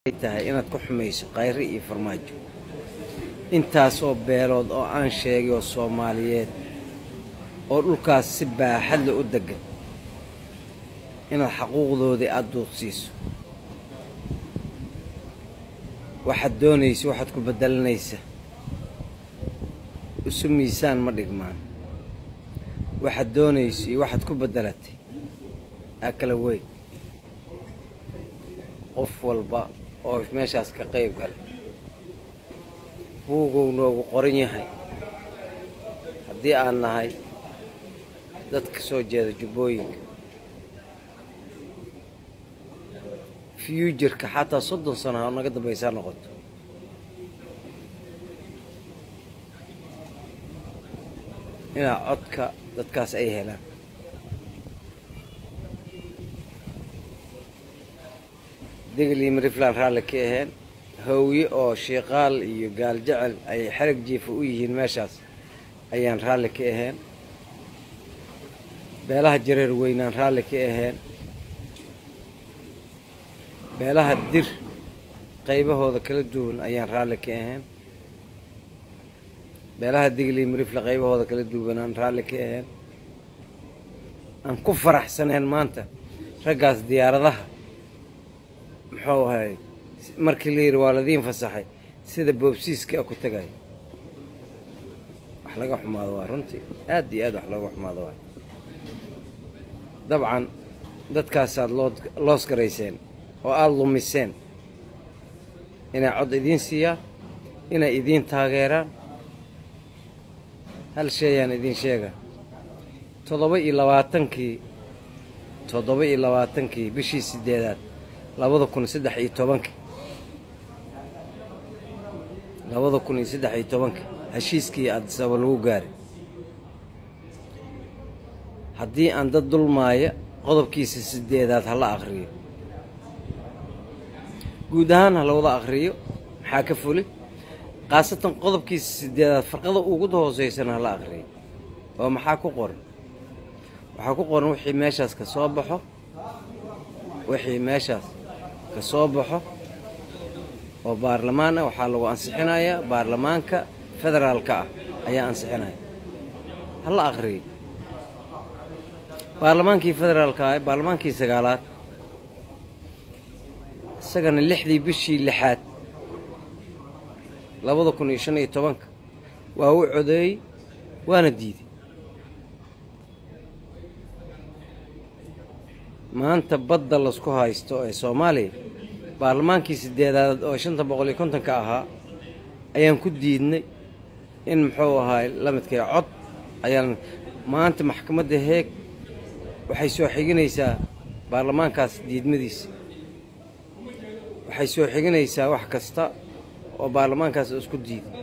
tahay inaad ku xumayso khayri iyo farmaajo intaasoo beelood oo aan sheegay oo soomaaliyeed oo dhulkaas si baaxadle u deggan inaad xaquuqdoodii aada duudsiiso waxaad doonaysa waxaad ku beddelanaysa isu miisaan ma dhigmaan waxaad doonayso iyo waxaad ku beddelatay aa kala weyn qof walba oo meeshaas ka qayb galay buugow noogu qoran yahay haddii aan nahay dadka soo jeeda jubbooyinka fyujarka xataa soddon sano ha naga dambaysaa noqoto inaa codka dadkaas ay helaan degli mariflaan raalli ka aheen hawye oo shiiqaal iyo gaal jecel ay xerag jiifa u yihiin meeshaas ayaan raalli ka aheen beelaha jareer weynaan raalli ka aheen beelaha dir qaybahooda kala duwan ayaan raalli ka aheen beelaha digli marifla qaybahooda kala duwanaan raalli ka aheen aan ku faraxsaneen maanta raggaas diyaaradaha muxuu ahay markii la yidhi waa ladiin fasaxay sida boobsiiska ku tagay wax laga xumaado waa runtii aad iyo aad wax looga xumaado waa dabcan dadkaasaad loo loos garayseen oo aada lumiseen inay cod idiin siiyaan inay idiin taageeraan hal sheeyaan idiin sheega toddoba iyo labaatankii toddoba iyo labaatankii bishii sideedaad labada kun saddex iyo tobankii labada kun iyo saddex iyo tobankii heshiiskii addisaba lagu gaaray haddii aan dad dulmaaya qodobkiisa sideedaad ha la akhriyo guud ahaan ha lawada akhriyo maxaa ka fuli khaasatan qodobkiisa sideedaad farqada ugu hooseysana ha la akhriyo oo maxaa ku qoran waxaa ku qoran wixii meeshaas ka soo baxo wixii meeshaas ka soo baxo oo baarlamaan ah waxaa lagu ansixinayaa baarlamaanka federaalka ah ayaa ansixinaya ha la akhriyo baarlamaankii federaalka ah baarlamaankii sagaalaad isagana lixdii bishii lixaad labada kun iyo shan iyo tobanka waa u codeeyey waana diiday maanta badda lasku haysto ee soomaaliya baarlamaankii sideedaad oo shanta boqol iyo kontonka ahaa ayaan ku diidnay in muxuu ahaay lamidkay cod ayaan maanta maxkamadda heeg waxay soo xiginaysaa baarlamaankaas diidmadiisa waxay soo xiginaysaa wax kasta oo baarlamaankaas isku diiday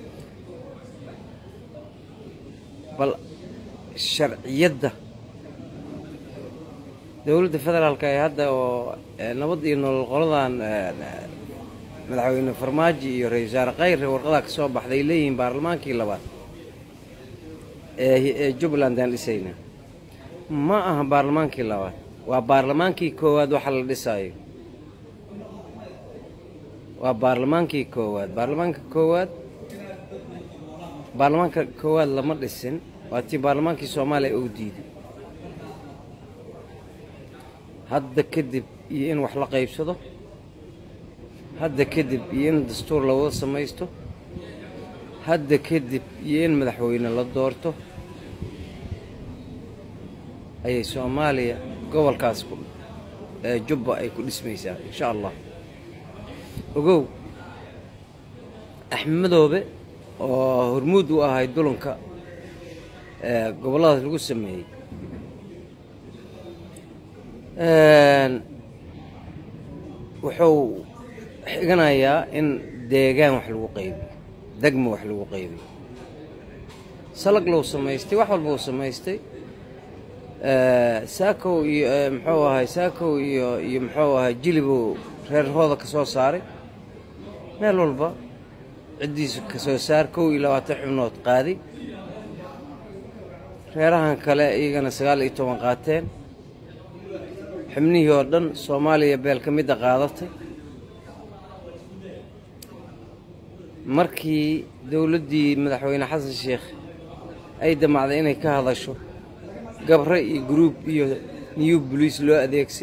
bal sharciyadda dowladda federaalka ee hadda oo nabad iyo nolol qoladan madaxweyne farmaajo iyo ra-isul wasaare khayre warqadaa ka soo baxday leeyihiin baarlamaankii labaad ee jubbaland aan dhisayna ma aha baarlamaankii labaad waa baarlamaankii koowaad waxa la dhisaayo waa baarlamaankii koowaad baarlamaanka koowaad baarlamaanka koowaad lama dhisin waa tii baarlamaankii soomaaliya uu diiday hadda kadib iyo in wax la qaybsado hadda kadib iyo in dastuur la wada samaysto hadda kadib iyo in madaxweyne la doorto ayay soomaaliya gobolkaas ee jubba ay ku dhismaysaa insha allah ogow axmedoobe oo hormuud u ahay dulanka ee gobolladaas lagu sameeyey wuxuu xiganayaa in deegaan wax lagu qaybiyo degmo wax lagu qaybiyo salag lou samaystay wax walba uu samaystay saakow iyo muxuu ahay saakow iyo iyo muxuu ahay jilibuu reerhooda ka soo saaray meel walba ciddiisu ka soo saar kow iyo labaatan xubnood qaaday reerahan kale iyagana sagaal iyo toban qaateen xubnihii oo dhan soomaaliya beel ka midda qaadatay markii dowladdii madaxweyne xasan sheekh ay damacday inay ka hadasho gabre iyo gruub iyo new boliis loo adeegsi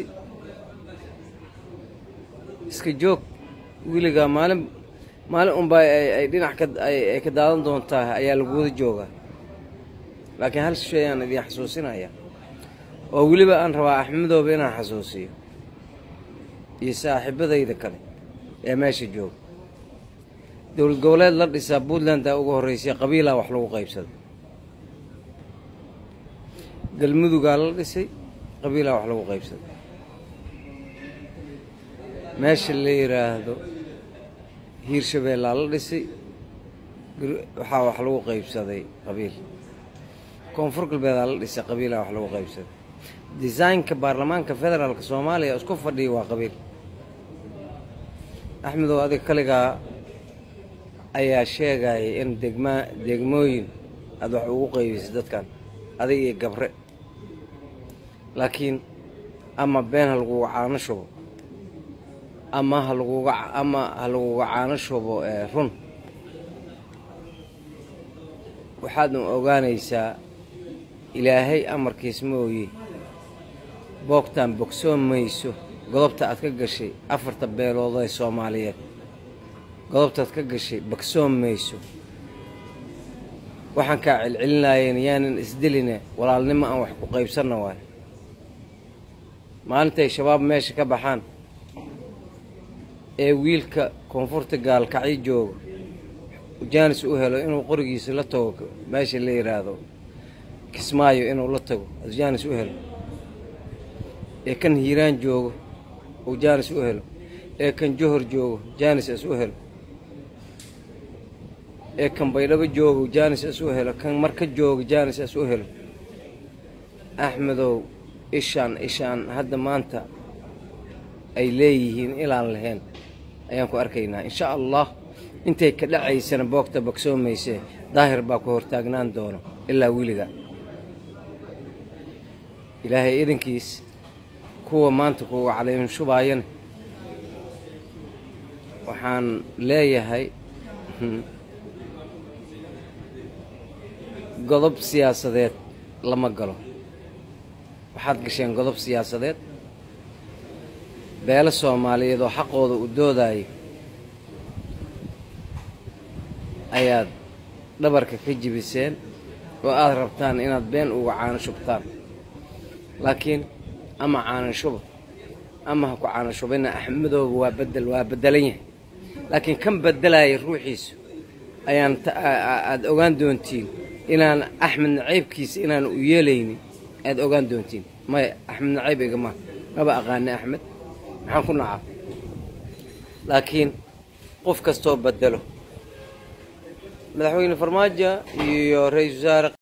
iska joog weligaa maalin maalin unbaa ay dhinac ka ay ka daadan doontaa ayaa lagu wada joogaa laakiin hal shay aan idin xasuusinaya oo weliba aan rabaa axmedooba inaan xasuusiyo iyo saaxiibadayda kale ee meesha jooga dowlad goboleed la dhisaa puntlandaa ugu horreysay qabiilaa wax lagu qaybsada galmudugaa la dhisay qabiilaa wax lagu qaybsada meesha la yidhaahdo hiirshabeellaa la dhisay waxaa wax lagu qaybsaday qabiil koonfur galbeedaa la dhisay qabiilaa wax lagu qaybsaday desaynka baarlamaanka federaalka soomaaliya isku fadhiya waa qabiil axmedow adiga kaligaa ayaa sheegaya in degmaa degmooyin aada wax ugu qaybisay dadkan adiga iyo gabre laakiin ama been ha laguga caano shubo ama ha laguga ama ha laguga caano shubo run waxaadna ogaanaysaa ilaahay amarkiis mooye boogtaan bogsoon mayso godobta aad ka gashay afarta beelood ee soomaaliyeed godobtaad ka gashay bogsoon mayso waxaan kaa celcelinayeen yaanan isdeline walaalnimo aan wax ku qaybsanna waay maalintay shabaab meesha ka baxaan ee wiilka koonfurta gaalkacyo jooga jaanis u helo inuu qorigiisa la tago meesha la yidhaahdo kismaayo inuu la tago jaanis u helo ee kan hiiraan joogo uu jaanis u helo ee kan johor joogo jaanis is u helo ee kan baydhabo joogo jaanis is u helo kan marka jooga jaanis is u helo axmedow ishaan ishaan hadda maanta ay leeyihiin ilaan lahayn ayaan ku arkaynaa insha allah intay ka dhacaysana boogta bogsoomaysee daahir baa ku hortaagnaan doono ilaa weliga ilaahay idankiis kuwa maanta kuwa caliim shubaayana waxaan leeyahay godob siyaasadeed lama galo waxaad gasheen godob siyaasadeed beelo soomaaliyeed oo xaqooda u doodayo ayaad dhabarka ka jibiseen oo aada rabtaan inaad been uga caano shubtaan laakiin ama caano shuba ama ha ku caano shubina axmedooba waa bedel waa bedelan yahay laakiin kan bedelaya ruuxiisu ayaan aada ogaan doontiin inaan axmed nacaybkiisa inaan u yeelaynin aada ogaan doontiin maya axmed nacayb igama maba aqaani axmed maxaan ku nacaa laakiin qof kastoo bedelo madaxweyne farmaajo iyo ra-iisul wasaare